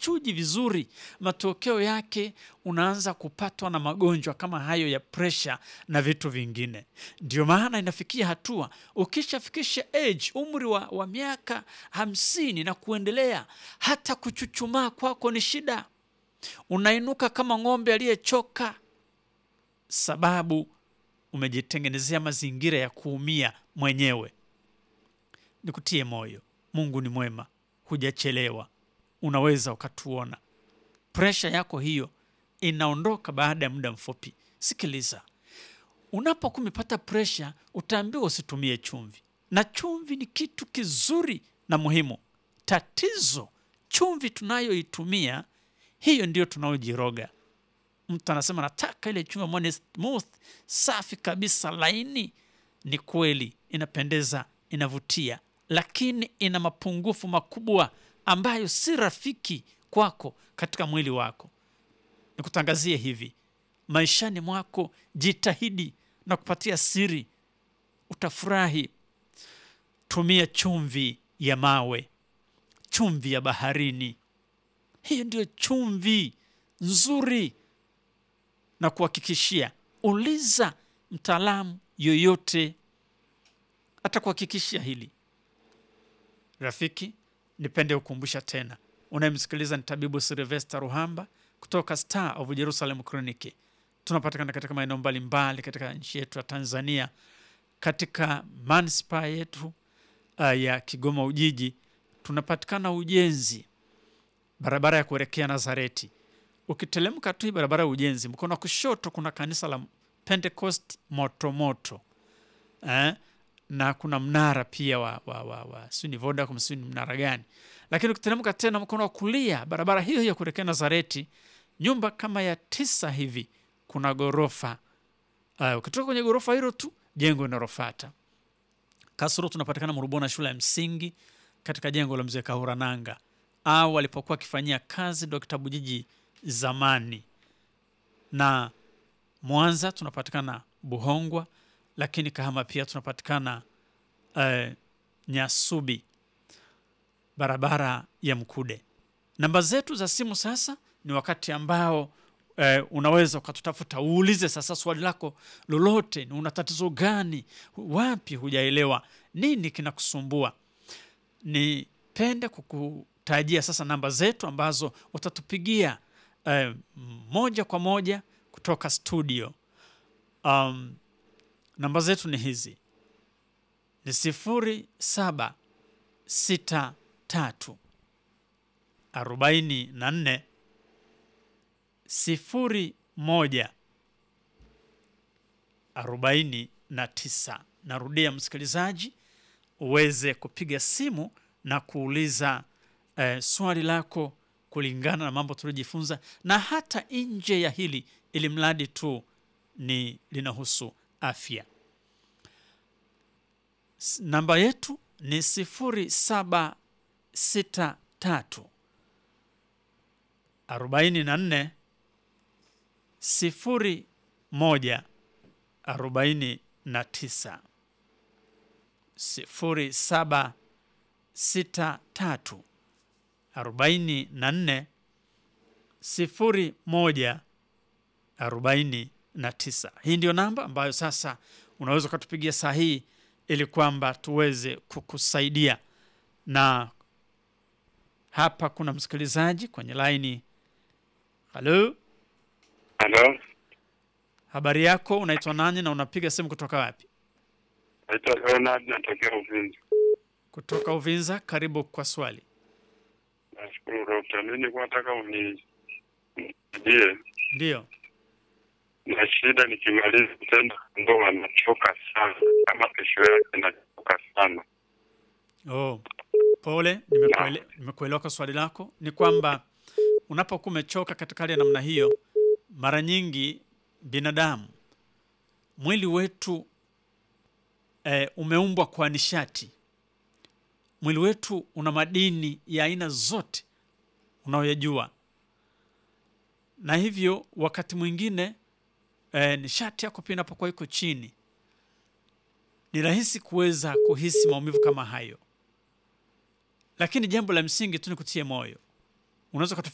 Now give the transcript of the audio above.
hauchuji vizuri, matokeo yake unaanza kupatwa na magonjwa kama hayo ya presha na vitu vingine. Ndio maana inafikia hatua ukishafikisha age umri wa, wa miaka hamsini na kuendelea, hata kuchuchumaa kwako ni shida, unainuka kama ng'ombe aliyechoka, sababu umejitengenezea mazingira ya kuumia mwenyewe. Nikutie moyo, Mungu ni mwema, hujachelewa, unaweza ukatuona. Presha yako hiyo inaondoka baada ya muda mfupi. Sikiliza, unapokuwa umepata presha, utaambiwa usitumie chumvi, na chumvi ni kitu kizuri na muhimu. Tatizo, chumvi tunayoitumia hiyo ndio tunaojiroga. Mtu anasema nataka ile chumvi ambayo ni smooth, safi kabisa, laini. Ni kweli, inapendeza, inavutia, lakini ina mapungufu makubwa ambayo si rafiki kwako katika mwili wako. Nikutangazie hivi, maishani mwako jitahidi na kupatia siri, utafurahi. Tumia chumvi ya mawe, chumvi ya baharini. Hiyo ndio chumvi nzuri, na kuhakikishia, uliza mtaalamu yoyote atakuhakikishia hili. Rafiki, nipende kukumbusha tena, unayemsikiliza ni tabibu Silvester Ruhamba kutoka Star of Jerusalem Clinic. Tunapatikana katika maeneo mbalimbali katika nchi yetu ya Tanzania, katika manispaa yetu uh, ya Kigoma Ujiji. Tunapatikana Ujenzi, barabara ya kuelekea Nazareti. Ukitelemka tu hii barabara ya Ujenzi, mkono wa kushoto kuna kanisa la Pentecost Motomoto eh? na kuna mnara pia wa, wa, wa, wa sijui ni Vodacom sijui ni mnara gani, lakini ukiteremka tena mkono wa kulia barabara hiyo hiyo kuelekea Nazareti, nyumba kama ya tisa hivi, kuna ghorofa uh, ukitoka kwenye ghorofa hilo tu jengo linalofuata Kasoro. Tunapatikana Murubona, shule ya msingi katika jengo la mzee Kahurananga au alipokuwa akifanyia kazi Dr. Bujiji zamani, na Mwanza tunapatikana Buhongwa, lakini Kahama pia tunapatikana eh, Nyasubi, barabara ya Mkude. Namba zetu za simu sasa ni wakati ambao eh, unaweza ukatutafuta uulize sasa swali lako lolote, ni una tatizo gani, wapi hujaelewa, nini kinakusumbua. Nipende kukutajia sasa namba zetu ambazo utatupigia eh, moja kwa moja kutoka studio. Um, namba zetu ni hizi ni sifuri saba sita tatu arobaini na nne sifuri moja arobaini na tisa. Narudia msikilizaji, uweze kupiga simu na kuuliza eh, swali lako kulingana na mambo tuliojifunza, na hata nje ya hili, ili mradi tu ni linahusu afya. S- Namba yetu ni sifuri saba sita tatu arobaini na nne sifuri moja arobaini na tisa sifuri saba sita tatu arobaini na nne sifuri moja arobaini na tisa. Hii ndio namba ambayo sasa unaweza ukatupigia saa hii ili kwamba tuweze kukusaidia. Na hapa kuna msikilizaji kwenye laini. Halo, Halo, habari yako? Unaitwa nani na unapiga simu kutoka wapi? naitwa Leonard, natokea Uvinza. Kutoka Uvinza. Karibu kwa swali. Nashukuru dokta, mimi nilikuwa nataka uni- unisaidie Ndiyo, na shida, nikimaliza tendo ndoa nachoka sana, kama kesho yake nachoka sana. oh, pole, nimekuele- nimekuelewa kwa swali lako. Ni kwamba unapokuwa umechoka katika hali ya namna hiyo, mara nyingi binadamu, mwili wetu eh, umeumbwa kwa nishati. Mwili wetu una madini ya aina zote unayoyajua, na hivyo wakati mwingine eh, nishati yako pia inapokuwa iko chini, ni rahisi kuweza kuhisi maumivu kama hayo, lakini jambo la msingi tu ni kutie moyo. Unaweza